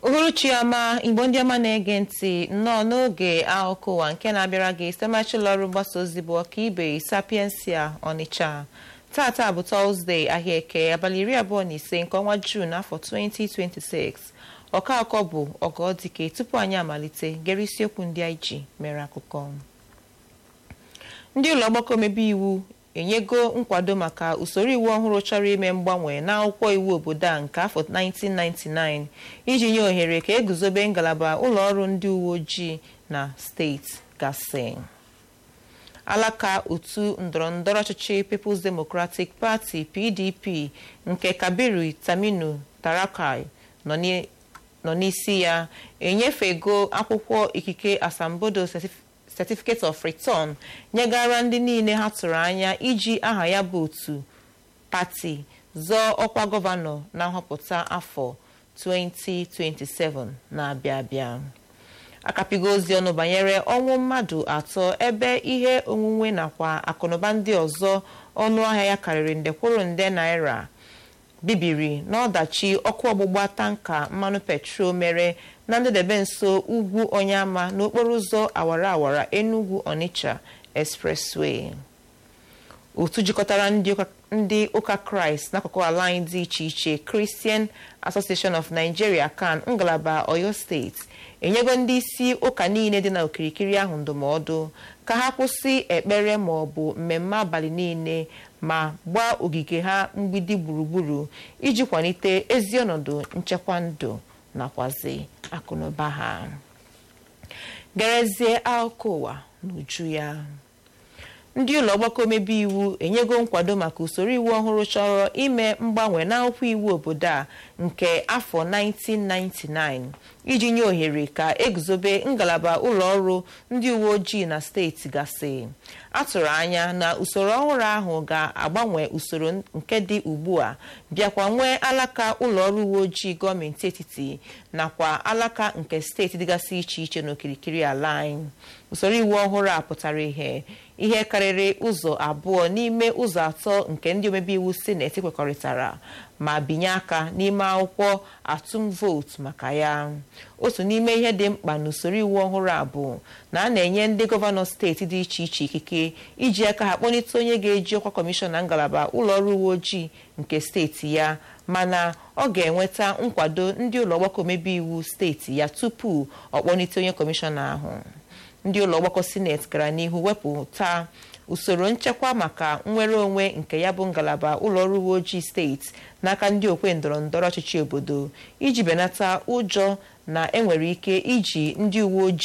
uhuruchi ọma igbo ndị ọma na-ege ntị nnọọ n'oge akụkọ ụwa nke na-abịara gị site machụlọ ọrụ mgbasa ozi bụ ọkaibe sapiensia ọnịcha tata bụ tọzdee ahịa eke abalị iri abụọ na ise nke ọnwa juun afọ 2026 ọka akọ bụ ọgọdike tupu anyị amalite gere isiokwu ndị anyị ji mere akụkọ ndị ụlọ ọgbakọ omebe iwu enyego nkwado maka usoro iwu ọhụrụ chọrọ ime mgbanwe n'akwụkwọ iwu obodo a nke afọ 1999 iji nye ohere ka eguzobe ngalaba ụlọ ọrụ ndị uwe ojii na steeti gasị alaka otu ndọrọndọrọ ọchịchị People's Democratic Party PDP nke Kabiru Taminu Tarakai nọ n'isi ya enyefego akwụkwọ ikike asambodo certificate of return nyegara ndị niile ha tụrụ anya iji aha ya bụ otu pati zọọ ọkwa gọvanọ na nhọpụta afọ 2027 na-abịa abịa akapigo ozi ọnụ banyere ọnwụ mmadụ atọ ebe ihe onwunwe nakwa akụnụba ndị ọzọ ọnụ ahịa ya karịrị nde kwuru nde naira bibiri n'ọdachi ọkụ ọgbụgba tanka mmanụ petrol mere na ndedebe nso ugwu Onyama n'okporo ụzọ awara awara Enugu Onitsha expressway otu jikọtara ndị ụka kraịst n'akụkụ ala anyị dị iche iche Christian Association of Nigeria CAN ngalaba Oyo steeti enyego ndị isi ụka niile dị na okirikiri ahụ ndụmọdụ ka ha kwụsị ekpere ma ọ bụ mmemme abalị niile ma gbaa ogige ha mgbidi gburugburu iji kwalite ezi ọnọdụ nchekwa ndụ nakwazi akụnụba ha gerezie akụkọ ụwa n'uju ya ndị ụlọ ọgbakọ omebe iwu enyego nkwado maka usoro iwu ọhụrụ chọrọ ime mgbanwe n'akwụkwọ iwu obodo a nke afọ 1999 iji nye ohere ka eguzobe ngalaba ụlọ ọrụ ndị uwe ojii na steeti gasị atụrụ anya na usoro ọhụrụ ahụ ga-agbanwe usoro nke dị ugbu a bịakwa nwee alaka ụlọ ọrụ uwe ojii gọọmenti etiti nakwa alaka nke steeti dịgasị iche iche n'okirikiri ala anyị usoro iwu ọhụrụ a pụtara ihe ihe karịrị ụzọ abụọ n'ime ụzọ atọ nke ndị omebe iwu sineti kwekọrịtara ma binye aka n'ime akwụkwọ atụm vootu maka ya otu n'ime ihe dị mkpa n'usoro iwu ọhụrụ a bụ na a na-enye ndị gọvanọ steeti dị iche iche ikike iji aka ha kpọlite onye ga-eji ọkwa kọmishọna ngalaba ụlọ ọrụ uwe ojii nke steeti ya mana ọ ga-enweta nkwado ndị ụlọ ọgbakọ omebe iwu steeti ya tupu ọ kpọlite onye kọmishọna ahụ ndị ụlọ ọgbakọ sineti gara n'ihu wepụta usoro nchekwa maka nnwere onwe nke ya bụ ngalaba ụlọ ọrụ uwe ojii steeti n'aka ndị okwe ndọrọ ndọrọ ọchịchị obodo iji benata ụjọ na enwere ike iji ndị uwe ojii